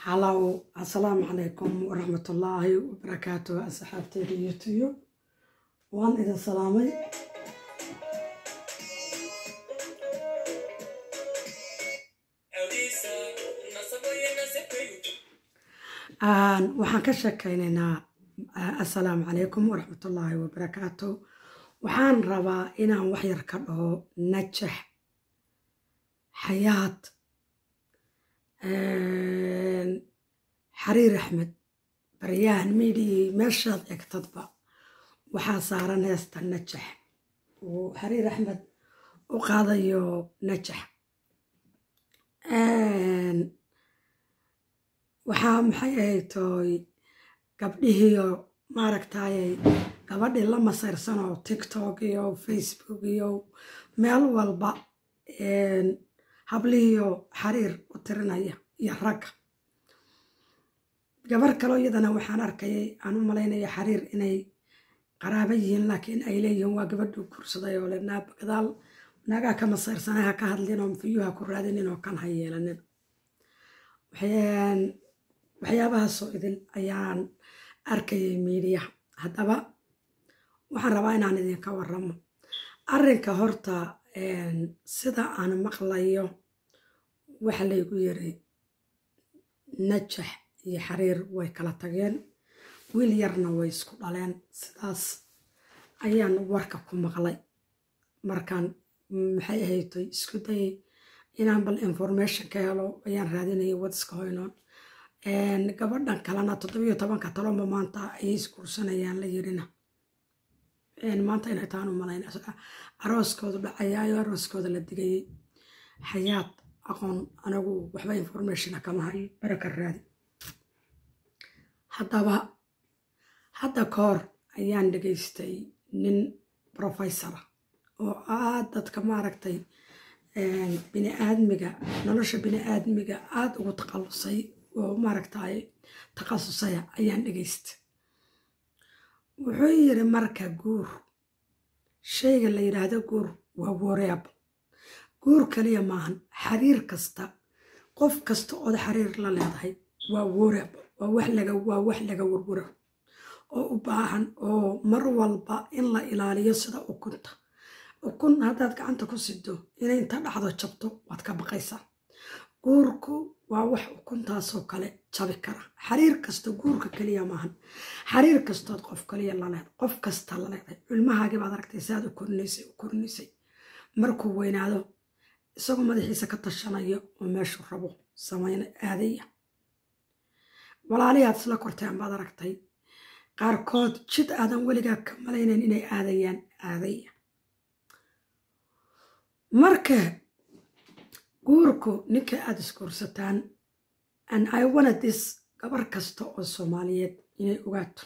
halow assalaamu calaykum waraxmatullaahi wabarakaatu asxaabteyda youtube waan idin salaamay waxaan ka sheekeynaynaa assalaamu calaykum waraxmatullaahi wabarakaatu waxaan rabaa inaan waxyar ka dhaho najax xayaad xariir axmed baryahan midhii meeshaad egtadba waxaa saaran heesta najax uu xariir axmed u qaadayo najax waxaa maxay ahaytoy gabdhihiiyo maaragtayay gabadhii la masayrsanoo tiktok iyo facebook iyo meel walba hablihiiyo xariir u tirinaya iyo ragga gabar kaloo iyadana waxaan arkayay aan u malaynaya xariir inay qaraaba yihiin laakiin ay leeyihiin waa gabadhuu guursaday oo le naaba gadaal naagaa ka masayrsana ha ka hadlin oo fiyuha ku raadinin oo kan ha yeelanin waxyaabahaasoo idin ayaan arkayay miidiyaha haddaba waxaan rabaa inaan idinka waramo arrinka horta sida aan maqlayo waxa laygu yiri najax iyo xariir way kala tageen wiil yarna way isku dhaleen sidaas ayaan warka ku maqlay markaan maxay ahaytoy isku dayay inaan bal information ka helo ayaan raadinayay wadiska hoynoon gabadhan kalena toddobiyo tobanka taloba maanta ayay isguursanayaan la yirina maanta inay taan u malayn arooskoodu dhacayaayo arooskooda la digayay xayaad aqoon anagu waxba informationa kama hayo baraka raadi haddaba hadda ka hor ayaan dhegaystay nin professora oo aad dadka maaragtay biniaadmiga nolosha biniaadmiga aada ugu taqalusay oo maaragtay takhasusaya ayaan dhegaystay wuxuu yiri marka guur shayga la yidhaahdo guur waa wareable guur kaliya maahan xariir kasta qof kasta ood xariir la leedahay waa wareable waa wax laga waa wax laga warwaro oo u baahan oo mar walba in la ilaaliyo sida ukunta ukun haddaad gacanta ku sido inay inta dhacdo jabto waad ka baqaysaa guurku waa wax ukuntaasoo kale jabi kara xariir kasta guurka keliya maahan xariir kastood qof kaliya laleed qof kasta la leedahay cilmahaagii baad aragtay si aad u korinaysay u korinaysay markuu weynaado isagoo madaxiisa ka tashanayo oo meeshuu rabo samayna aadaya walaalihaad isla korteen baad aragtay qaarkood jid aadan weligaa ka malaynayn inay aadayaan aadaya marka guurku ninka aada isguursataan an i wanadis gabar kasta oo soomaaliyeed inay ogaato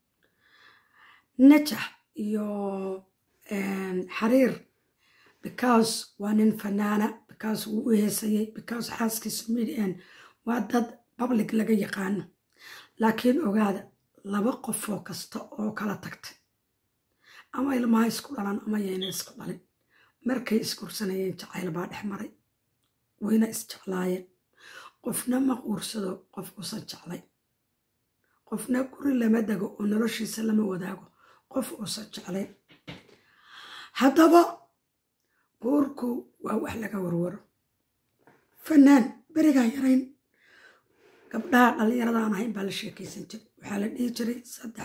najax iyo xariir because waa nin fanaana because wuu u heesayay because xaaskiisu midian waa dad public laga yaqaano laakiin ogaada laba qofoo kasta oo kala tagtay ama ilmaha isku dhalan ama yayna isku dhalin markay isguursanayeen jacayl baa dhex maray wayna isjeclaayeen qofna ma quursado qof uusan jeclay qofna guri lama dego oo noloshiisa lama wadaago qof uusan jeclayn haddaba guurku waa wax laga warwaro fanaan berigaa yarayn gabdhaha dhallinyaradaan ahayn baa la sheekaysan jiray waxaa la dhihi jiray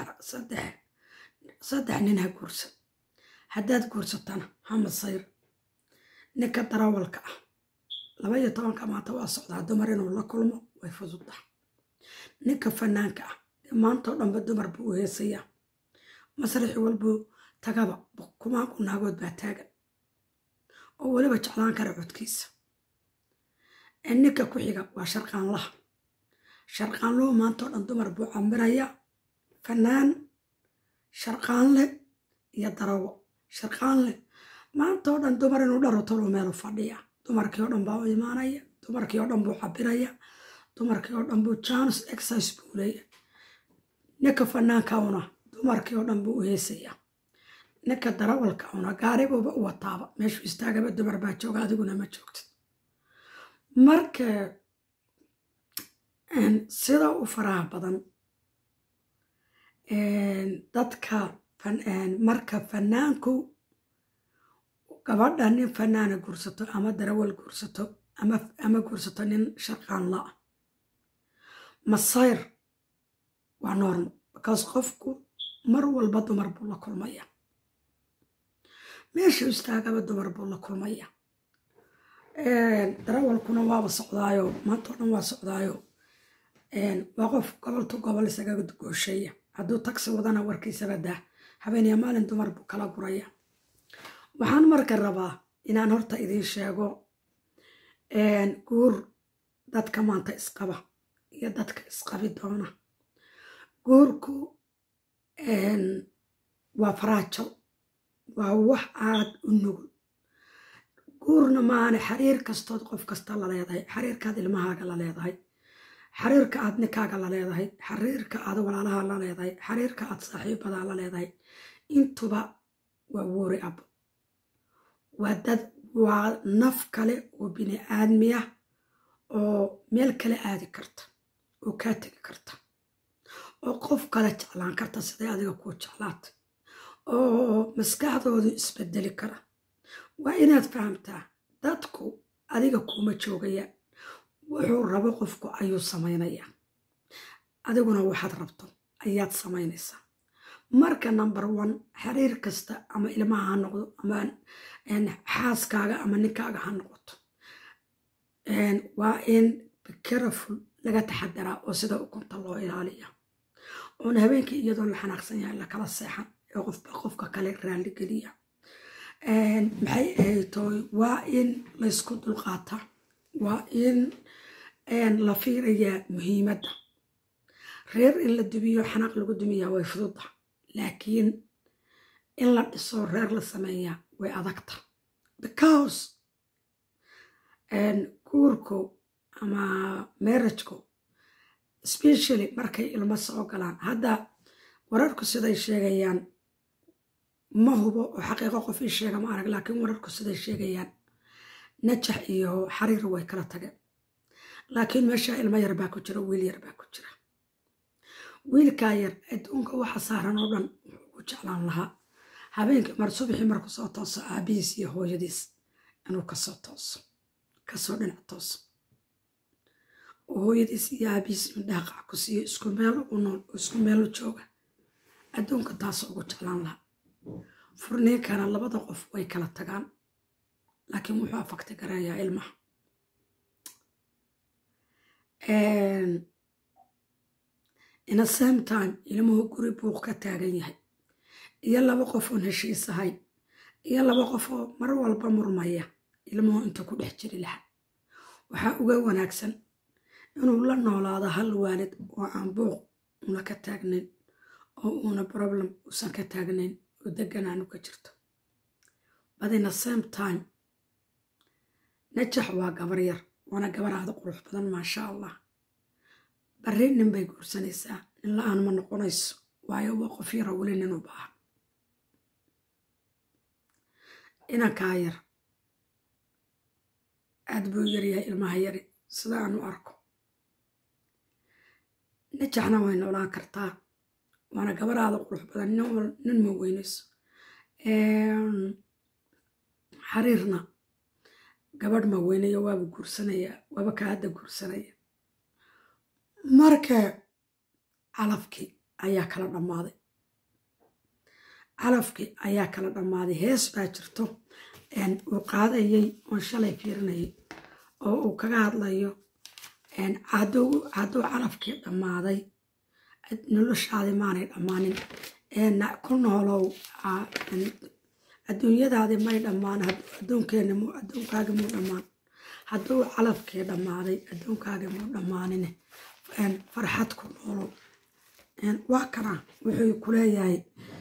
saddex nin ha guursan haddaad guursatana ha masayr ninka darawalka ah laba iyo tobanka maanta waa socdaa dumar inuu la kulmo way fududda ninka fanaanka ah dee maantao dhanba dumar buu u heesayaa masraxi walbuu tagaba kumaanku naagood baa taagan oo weliba jeclaan kara codkiisa ninka ku xiga waa sharqaanlaha sharqaanluhu maantao dhan dumar buu cambiraya fanaan sharqaanle iyo darawo sharqaanle maantao dhan dumar inuu dharo talo meelu fadhiya dumarkii oo dhan baa u imaanaya dumarkii oo dhan buu cabiraya dumarkii oo dhan buu janus exercise buu leeya ninka fanaanka una dumarkii oo dhan buu u heesaya ninka darawalka una gaaribuuba u wataaba meeshuu istaagaba dumar baa jooga adiguna ma joogtid marka sida u faraha badan dadka marka fanaanku gabadha nin fanaana guursato ama darawal guursato ama guursato nin sharqaan la-ah masayr waa normal because qofku mar walba dumar buu la kulmaya meesha istaagaba dumar buu la kulmaya darawalkuna waaba socdaayo maantao dhan waa socdaayo waa qof goboltu gobol isaga goosheeya hadduu tagsi wadana warkiisaba daa habeeniya maalin dumar buu kala guraya waxaan marka rabaa inaan horta idiin sheego guur dadka maanta isqaba iyo dadka isqabi doona guurku waa faraajo waa wax aad u nugul guurna maane xiriir kastood qof kasta la leedahay xiriirkaad ilmahaaga la leedahay xiriirka aad ninkaaga la leedahay xiriirka aad walaalaha la leedahay xiriirka aad saaxiibadaa la leedahay intuba waa woori ab waa dad waa naf kale oo bini aadmiya oo meel kale aadi karta oo kaa tegi karta oo qof kale jeclaan karta siday adiga kuu jeclaata oo maskaxdoodu isbedeli kara waa inaad fahamtaa dadku adiga kuuma joogayaan wuxuu rabo qofku ayuu samaynayaa adiguna waxaad rabto ayaad samaynaysaa marka number one xiriir kasta ama ilmaha ha noqdo ama xaaskaaga ama ninkaaga ha noqoto waa in careful laga taxadaraa oo sida ukunta loo ilaaliya oona habeenkii iyadoo la xanaaqsan yahay lakala seexan ee qofba qofka kale raalli geliya maxay ahaytoy waa in laysku dulqaata waa in la fiirayaa muhiimadda reer in la dumiyo xanaaq lagu dumiyaa way fududa laakiin in la dhiso reer la sameeyaa way adagta because guurku ama marajku specially markay ilmo soo galaan hadda wararku siday sheegayaan ma hubo oo xaqiiqo qof ii sheega ma arag laakiin wararku siday sheegayaan najax iyo xariir way kala tageen laakiin meesha ilmo yar baa ku jira wiil yar baa ku jira wiilkaa yar adduunka waxa saaran oo dhan wuxuu ku jeclaan lahaa habeenkii mar subaxii marku soo tooso aabihiis iyo hooyadiis inuu kasoo tooso kasoo dhinac tooso oo hooyadiis iyo aabihiis midhaha qac ku siiyo isku meel u nool oo isku meelu jooga adduunka taasoo ugu jeclaan lahaa furniinkana labada qof way kala tagaan laakiin wuxuu afagta garayaa ilmaha in a same time ilmuhu guri buuq ka taagan yahay iyo laba qof oon heshiis ahayn iyo laba qof oo mar walba murmaya ilmuhu inta ku dhex jiri lahaa waxaa uga wanaagsan inuu la noolaado hal waalid oo aan buuq una ka taagnayn oo uuna problem uusan ka taagnayn oo deganaanu ka jirto but in a same time najax waa gabar yar waana gabar aada qurux badan maasha allah barri nin bay guursanaysaa nin la-aan ma noqonayso waayo waa qof yara weli nin u baahan inankaa yar aad buu yaryahay ilmaha yari sida aan u arko najaxna way noolaan kartaa waana gabar aada qurux badan nin ma weynayso xariirna gabadh ma weynayo waaba guursanayaa waaba ka hadda guursanaya marka calafkii ayaa kala dhammaaday calafkii ayaa kala dhammaaday hees baa jirto uu qaadayay oon shalay fiirinayay oo uu kaga hadlayo hadduu calafkii dhammaaday noloshaadi maanay dhammaanin ku noolow adduunyadaadi may dhammaan adduunkeeni mu adduunkaagi muu dhammaan hadduu calafkii dhammaaday adduunkaagi muu dhammaanine farxad ku noolow waa kana wuxuu ku leeyahay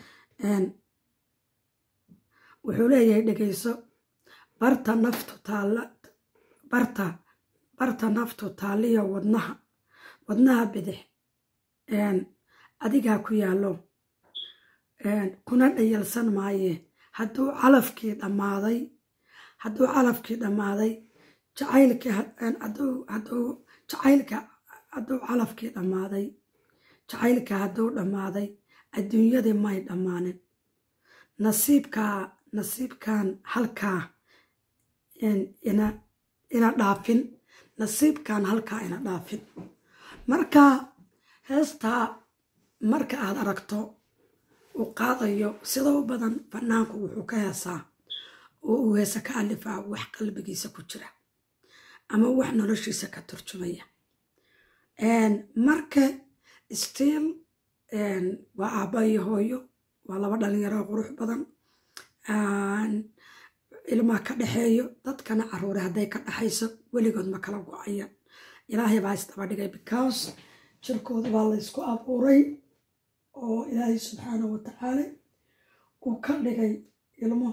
wuxuu leeyahay dhegayso barta naftu taalla barta barta naftu taalliyo wadnaha wadnaha bidix adigaa ku yaallo kuna dhayalsan maaye hadduu calafkii dhammaaday hadduu calafkii dhammaaday jacaylkii hadduu hadduu jacaylka hadduu calafkii dhammaaday jacaylka hadduu dhammaaday adduunyadii may dhammaanin nasiibkaa nasiibkan halkaa ina dhaafin nasiibkan halkaa ina dhaafin marka heestaa marka aad aragto uu qaadayo sida u badan fanaanku wuxuu ka heesaa oo uu heese ka alifaa wax qalbigiisa ku jira ama wax noloshiisa ka turjumaya marka stiil waa aabba iyo hooyo waa laba dhalinyaro qurux badan ilmaa ka dhexeeyo dadkana caruure hadday ka dhexayso weligood ma kala go-ayan ilaahay baa isdaba dhigay because jirkooda baa la ysku abuuray oo ilaahay subxaana wa tacaala uu ka dhigay ilmo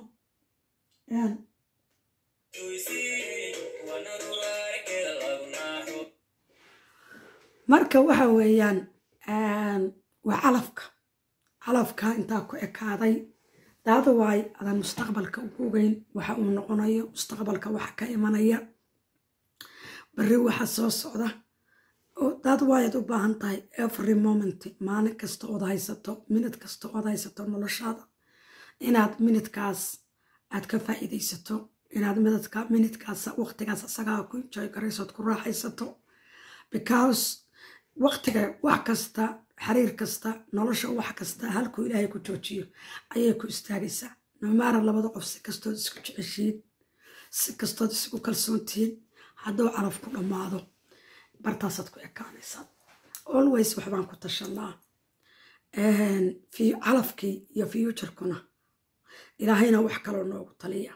marka waxa weeyaan waa calafka calafka intaa ku ekaaday daada waay adan mustaqbalka ugu ogeyn waxa uu noqonayo mustaqbalka waxa ka imanaya bari waxa soo socda daad waayaad u baahan tahay every moment maalin kasta ood haysato minid kasta ood haysato noloshaada inaad minidkaas aad ka faa'iidaysato inaad midadka minidkaas waqtigaas asagaa ku enjoy garaysood ku raaxaysato because waqtiga wax kasta xiriir kasta nolosha wax kasta halkuu ilaahay ku joojiyo ayay ku istaagaysaa nomaara labada qof si kastood isku jeceshiin si kastood isugu kalsoontihiin hadduu calaf ku dhammaado bartaasaad ku ekaanaysaa always waxbaan ku tashanaa calafkii iyo futurkuna ilaahayna wax kaloo noogu taliya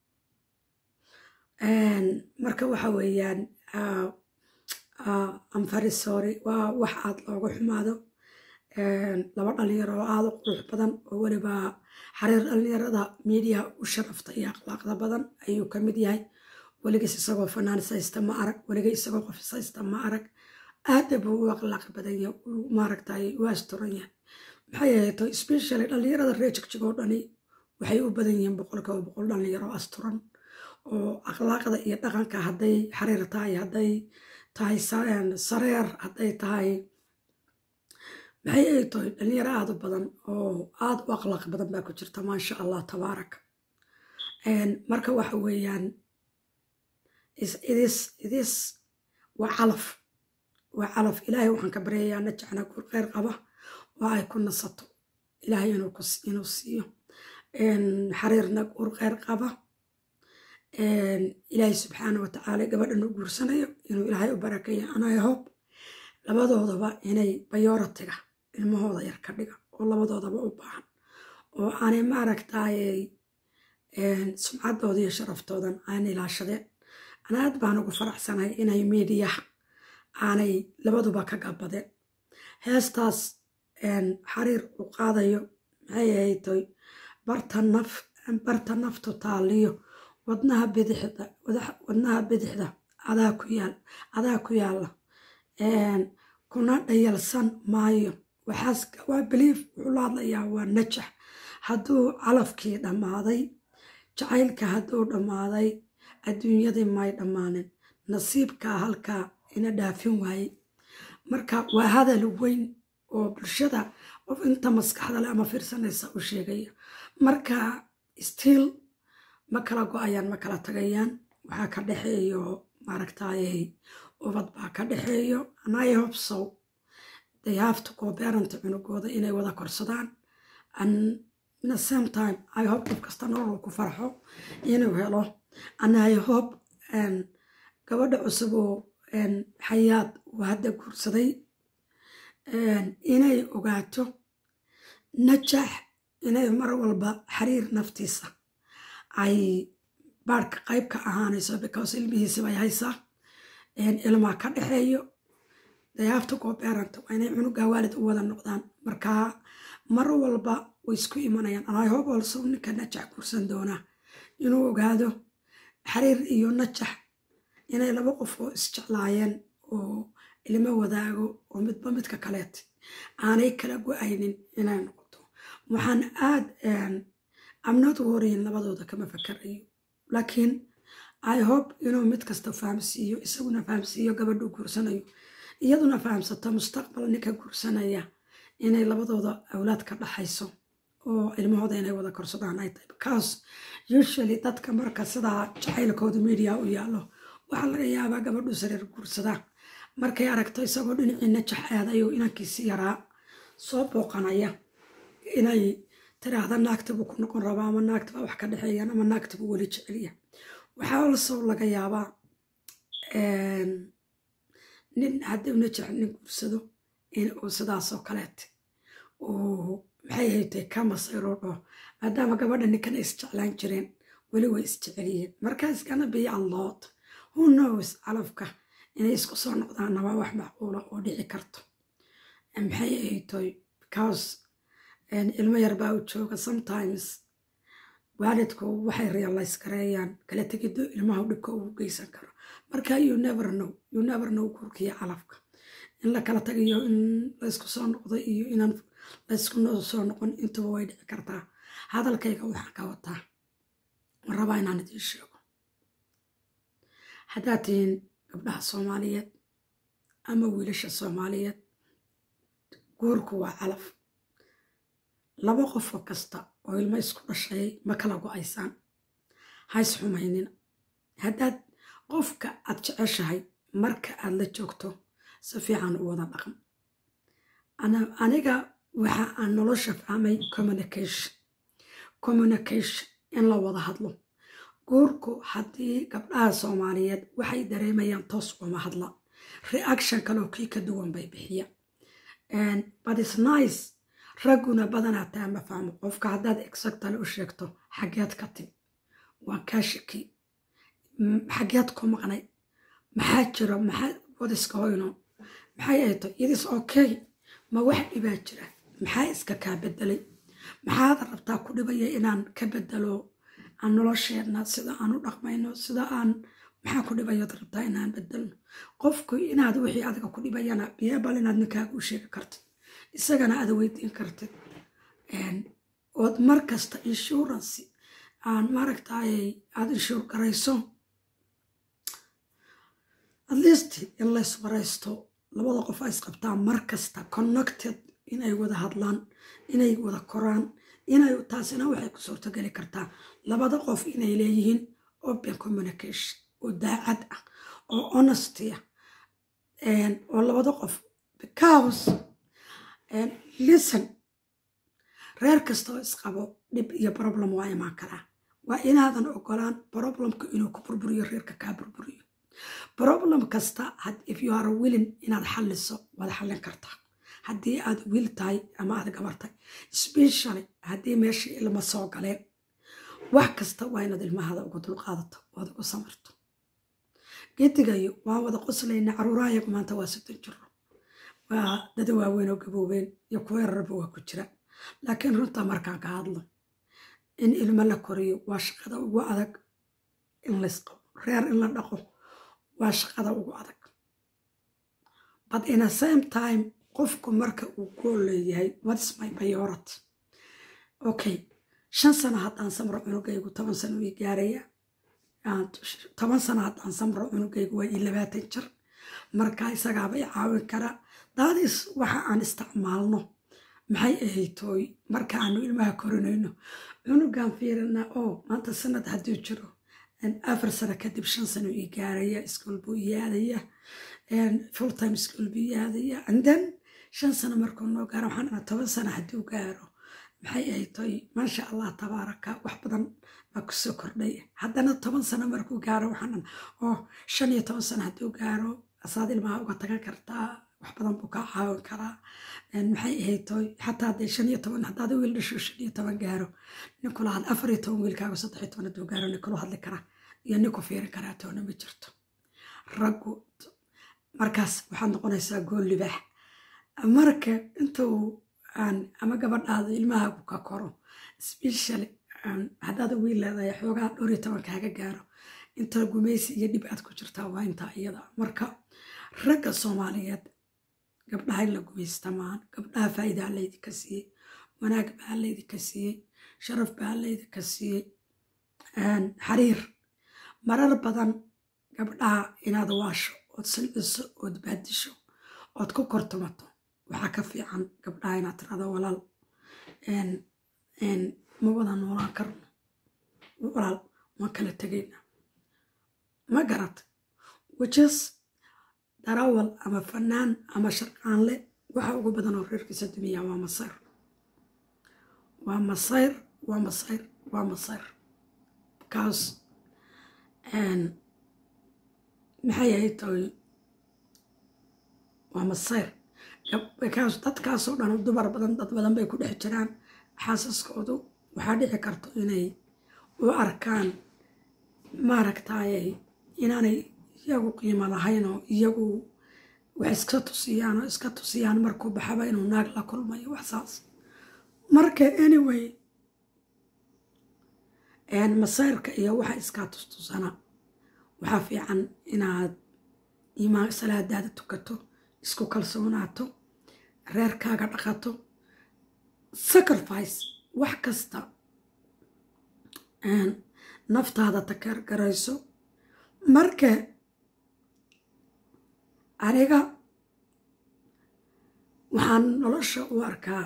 marka waxa weeyaan amfarisory waa wax aad looga xumaado laba dhalinyaro oo aada u qurux badan oo weliba xariir dhalinyarada miidiyaha u sharafta iyo akhlaaqda badan ayuu ka mid yahay weligiis isagoo fanaanisaysta ma arag weligii isagoo qofisaysta ma arag aada buu u akhlaaq badan yahay maaragtay u asturan yahay maxay ahayd specially dhalinyarada reer jigjig oo dhani waxay u badan yihiin boqolkiiba boqol dhalinyaro asturan oo akhlaaqda iyo dhaqanka hadday xariir tahay hadday tahay sareer hadday tahay maxay ay tahay dhalinyaro aada u badan oo aada u akhlaaq badan baa ku jirta maasha allah tabaarak marka waxa weeyaan idis idis waa calaf waa calaf ilaahay waxaan ka baryayaa najacna guur kheyr qaba oo ay ku nasato ilaahay inuu siiyo xariirna guur kheyr qaba ilaahay subxaana wa tacaala gabadhan u guursanayo inuu ilaahay u barakeeya anay hob labadoodaba inay bayoratiga ilmahooda yar ka dhiga oo labadoodaba u baahan oo aanay maaragtayy sumcaddooda iyo sharaftoodan aan ilaashadeen ana aad baan ugu faraxsanahay inay miidiyaha aanay labaduba ka gabadeen heestaas xariir u qaadayo maxay ahaytoy barta naftu taaliyo wadnaha bidixda wadnaha bidixda adaa ku yaal adaa ku yaalla kuna dhayalsan maayo waxaas waa biliif wuxuu la hadlayaa waa najax hadduu calafkii dhammaaday jacaylka hadduu dhammaaday adduunyadii may dhammaanin nasiibkaa halkaa ina dhaafin waaye marka waa hadal weyn oo bulshada qof inta maskaxda le ama fiirsanaysa u sheegaya marka stiil ma kala go-ayaan ma kala tagayaan waxaa ka dhexeeyo maaragtayy ubad baa ka dhexeeyo anay hobsow they have to go parent cunugooda inay wada korsadaan and in the same time i hope qof kasta nolol ku farxo inuu helo and i hope gabadha cusub oo xayaad uu hadda guursaday inay ogaato najax inay mar walba xiriir naftiisa ay baarhka qayb ka ahaanayso because ilmihiisi bay haysaa ilmaa ka dhexeeyo dayaafta goobeeranta waa inay cunuga waalid u wada noqdaan markaa mar walba way isku imanayaan anayhob olso ninka najax guursan doonaa inuu ogaado xiriir iyo najax inay laba qof oo isjeclaayeen oo ilmo wadaago oo midba midka kaleet aanay kala go-aynin inay noqoto waxaan aad amnad warayn labadooda kama fakarayo laakiin i hope inuu mid kasta fahamsiiyo isaguna fahamsiiyo gabadhuu guursanayo iyaduna fahamsato mustaqbal ninka guursanaya inay labadooda awlaad ka dhaxayso oo ilmahooda inay wada korsadaan ay tahay because usually dadka marka sidaa jacaylkooda media u yaalo waxaa laga yaabaa gabadhu sariir guursadaa markay aragto isagoo dhinaciina jaxaadayo inankiisi yaraa soo booqanaya inay tiraahda naagtibuu ku noqon rabaa ama naagtibaa wax ka dhexeeyaan ama naagtibuu weli jeceliya waxaa also laga yaabaa nin haddii una jecel nin guursado in uu sidaasoo kaleete uu maxay haytay ka masayroo dhaho maadaama gabadha ninkan ay isjeclaan jireen weli way isjeceliyeen markaas gana biyo allood who knows calafka inay isku soo noqdaanna waa wax macquula oo dhici karto maxay haytoy because ilmo yar baa u jooga sometimes waalidku waxay realize gareeyaan kala tegiddo ilmaha dhibka ugu geysan karo marka you never know you never know kurkiya calafka in la kala tagayo in laysku soo noqdo iyo inaan laysku soo noqon intuba way dhici kartaa hadalkayga waxaan ka wataa ma rabaa inaan idiin sheego haddaad tihiin gabdhaha soomaaliyeed ama wiilasha soomaaliyeed guurku waa calaf laba qofoo kasta oo ilmo isku dhashay ma kala go-aysaan hays xumaynina haddaad qofka aad jeceshahay marka aad la joogto si fiican u wada dhaqan aniga waxa aan nolosha fahmay communication communication in la wada hadlo guurku haddii gabdhaha soomaaliyeed waxay dareemayaan toos uma hadla reaction kaloo kii ka duwan bay bixiya but is nice ragguna badanaa taa ma fahmo qofka haddaad exactale u sheegto xageed ka timi waan kaa shaki xageed ku maqnay maxaa jiro maxaa wadiska hoyno maxay ay tahay idis okay ma wax dhibaa jira maxaa iska kaa bedelay maxaad rabtaa ku dhibaya inaan ka bedelo aan nolosheenna sida aan u dhaqmayno sida aan maxaa ku dhibayood rabtaa inaan bedelno qofku inaad wixii adiga ku dhibayana biyabal inaad ninkaaga u sheegi kartid isagana aad weydiin kartid ood mar kasta insurance aan maaragtay aad inshuur garayso at least in lays waraysto labada qof ay isqabtaan mar kasta connected inay wada hadlaan inay wada koraan inay taasina waxay ku suurtogeli kartaa labada qof inay leeyihiin open communication oo daacad ah oo honesty ah oo labada qof because listen reer kastoo isqabo dhib iyo problem waa imaan karaa waa inaadan ogolaan problemka inuu ku burburiyo reerka kaa burburiyo problem kasta if you are willing inaad xalliso waad xallin kartaa haddii aad wiil tahay ama aad gabartay specially haddii meeshii ilma soo galeen wax kasta waa inaad ilmahada uga dulqaadato oad ugu samarto gedigayo waan wada qoslayna caruurahayagu maanta waa soddon jiro waa dada waaweyn oo gaboobeen iyo kuwa yararba waa ku jira laakiin runta markaan ka hadlo in ilmo la koriyo waa shaqada ugu adag in laysqabo reer in la dhaqo waa shaqada ugu adag but in a same time qofku marka uu gool leeyahay whatis my priority okay shan sano haddaan samro cunugaygu toban sano ii gaaraya toban sano haddaan samro cunugaygu waa ii labaatan jir marka isagaaba i caawin karaa daadis waxa aan isticmaalno maxay ahaytooy marka aanu ilmaha korinayno cunugan fiirina oo maanta sanad hadduu jiro afar sano kadib shan sano ii gaaraya iskuol buu ii aadaya full time school buu ii aadaya and then shan sano markuu noo gaaro waxaan dhanaa toban sano hadduu gaaro maxay ahaytooy maasha allah tabaaraka wax badan baa kusoo kordhay haddana toban sano markuu gaaro waxaan dhanaa oo shan iyo toban sano hadduu gaaro asaad ilmaha uga tagan kartaa wax badan buu kaa caawin karaa maxay ahaytooy xataa haddee shan iyo toban haddaad wiil dhasho shan iyo toban gaaro ninkula had afar iyo toban wiilkaaga saddex iyo toban hadduu gaaro ninkulu hadli karaa iyo ninku fiirin karaa toona ma jirto raggu markaas waxaad noqonaysaa gool libaax marka intuu aan ama gabadhaada ilmahaagu ka koro specially haddaad wiil leedahay xoogaa dhowr iyo toban kaaga gaaro inta gumaysi iyo dhib aad ku jirtaa waa intaa iyada marka ragga soomaaliyeed gabdhaha in la gumaysta maan gabdhaha faa'iidaa laydinka siiyey wanaag baa laydinka siiyey sharaf baa laydinka siiyey xariir marar badan gabdhaha inaad waasho ood silciso ood baadisho ood ku kortumato waxaa ka fiican gabdhaha inaad tirado walaal ma wada noolaan karno walaal waan kala tegayna ma garat wajas darawal ama fanaan ama sharqaanle waxa ugu badan oo reerkiisa dumiya waa masayr waa masayr waa masayr waa masayr bakaas maxay ahayd toy waa masayr bakaas dadkaasoo dhan dumar badan dad badan bay ku dhex jiraan xaasaskoodu waxaa dhici karto inay u arkaan maaragtaaye inaanay iyagu qiimo lahayn oo iyagu wax iska tusiyaan oo iska tusiyaan markuu baxaba inuu naag la kulmayo waxsaas marka anyway masayrka iyo waxa iskaa tustusana waxaa fiican inaad imaan salaadaada tukato isku kalsoonaato reerkaaga dhaqato sacrifice wax kasta naftaada takeergarayso marka aniga waxaan nolosha u arkaa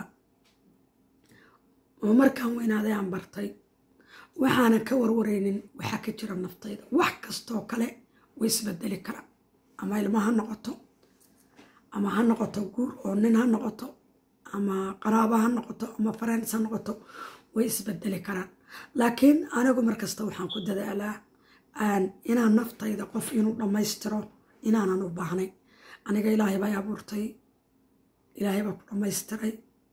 oo markaan weynaaday aan bartay waxaanan ka warwaraynin waxaa ka jira naftayda wax kastoo kale way isbedeli karaan ama ilmo ha noqoto ama ha noqoto guur oo nin ha noqoto ama qaraabo ha noqoto ama farens ha noqoto way isbedeli karaan laakiin anigu markasta waxaan ku dadaalaa inaan naftayda qof inuu dhammaystiro inaanan u baahnayn aniga ilaahay baa abuurtay ilaahay baa ku dhammaystiray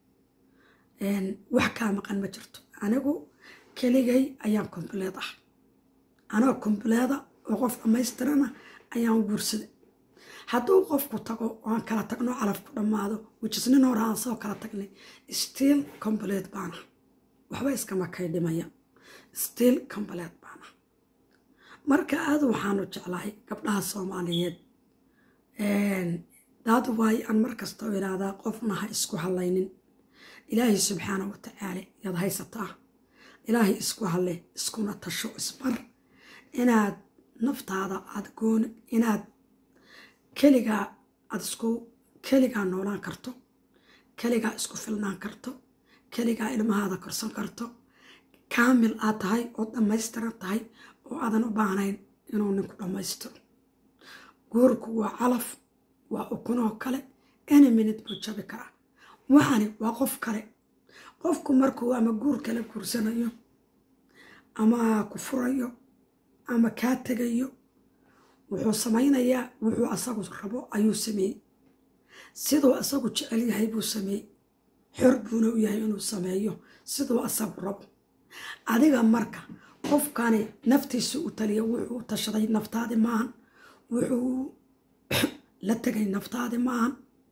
wax kaa maqan ma jirto anigu keligay ayaan kombuleed ah anoo kombuleeda oo qof dhammaystirana ayaan guursaday hadduu qofku tago oo aan kala tagno calaf ku dhammaado wijisnin hore aan soo kala tagnay stiil kombuleed baana waxba iskama kay dhimaya stiil kombuleed baana marka aada waxaanu jeclahay gabdhaha soomaaliyeed daad waayo aan markastoo idhaahdaa qofna ha isku hadlaynin ilaahay subxaana wa tacaala yaad haysataa ilaahay isku hadle iskuna tasho isbar inaad naftaada aad goon inaad keligaa aad isku keligaa noolaan karto keligaa isku filnaan karto keligaa ilmahaada korsan karto kaamil aad tahay oo dhammaystiran tahay oo aadan u baahnayn inuu ninku dhammaystiro guurku waa calaf waa ukunoo kale any minute buu jabi karaa waxani waa qof kale qofku markuu ama guur kala guursanayo ama ku furayo ama kaa tegayo wuxuu samaynayaa wuxuu asagu rabo ayuu sameeyey siduu asagu jecel yahay buu sameeyey xor buuna u yahay inuu sameeyo siduu asagu rabo adiga marka qofkani naftiisa u taliya wuxuu u tashaday naftaadi maahan wuxuu la tegay naftaadi maahan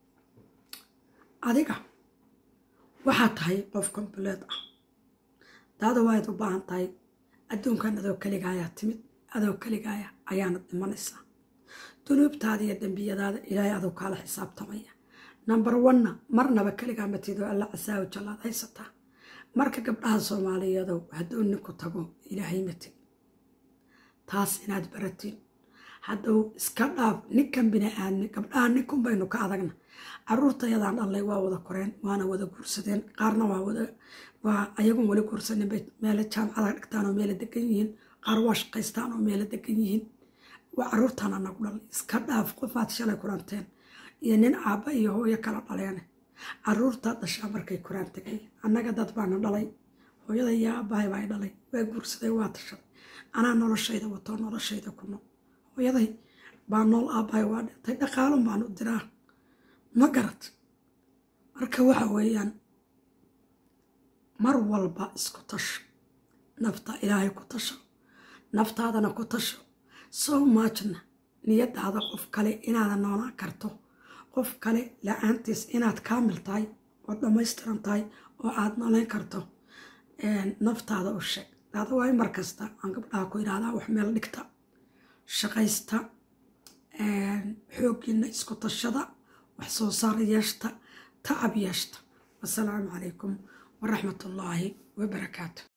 adiga waxaa tahay qof kombuleed ah daada waaad u baahan tahay adduunkan adoo keligaayaa timid adoo keligaaya ayaana dhimanaysaa dunuubtaada iyo dembiyadaada ilaahay adoo kaala xisaabtamaya number onna marnaba keligaa matido alla casaawo jallaad haysataa marka gabdhaha soomaaliyeedow hadduu ninku tago ilaahay matid taas inaad baratiin hadduu iska dhaaf ninkan bini aadmi gabdhaha ninkun baynu ka adagna caruurtayadaan dhallay waa wada koreen waana wada guursadeen qaarna waa wada waa ayagun wali guursanin bay meele jaamacada dhigtaan oo meele degan yihiin qaar waa shaqaystaan oo meele degan yihiin waa caruurtaana nagu dhalay iska dhaaf qofaad shalay kuranteen iyo nin aabba iyo hooyo kala dhaleene caruurtaa dhashaa markay kuraan tegay annaga dad baana dhalay hooyada iyo aabbahay baa dhalay waa guursaday waa tashaday anaa noloshayda watoo noloshayda ku nool hooyaday baa nool aabbahay waa dhintay dhaqaalun baanu diraa ma garad marka waxa weeyaan mar walba isku tasho nafta ilaahay ku tasho naftaadana ku tasho so muchna niyadaada qof kale inaada noolaan karto qof kale la-aantiis inaad kaamil tahay oo dhammaystiran tahay oo aada nooleyn karto naftaada u sheeg daada waay mar kasta aan gabdhaha ku idhaahdaa wax meel dhigta shaqaysta xooggiina isku tashada wax soo saar yeeshta tacab yeeshta wasalaamu calaykum waraxmat ullaahi wabarakaatu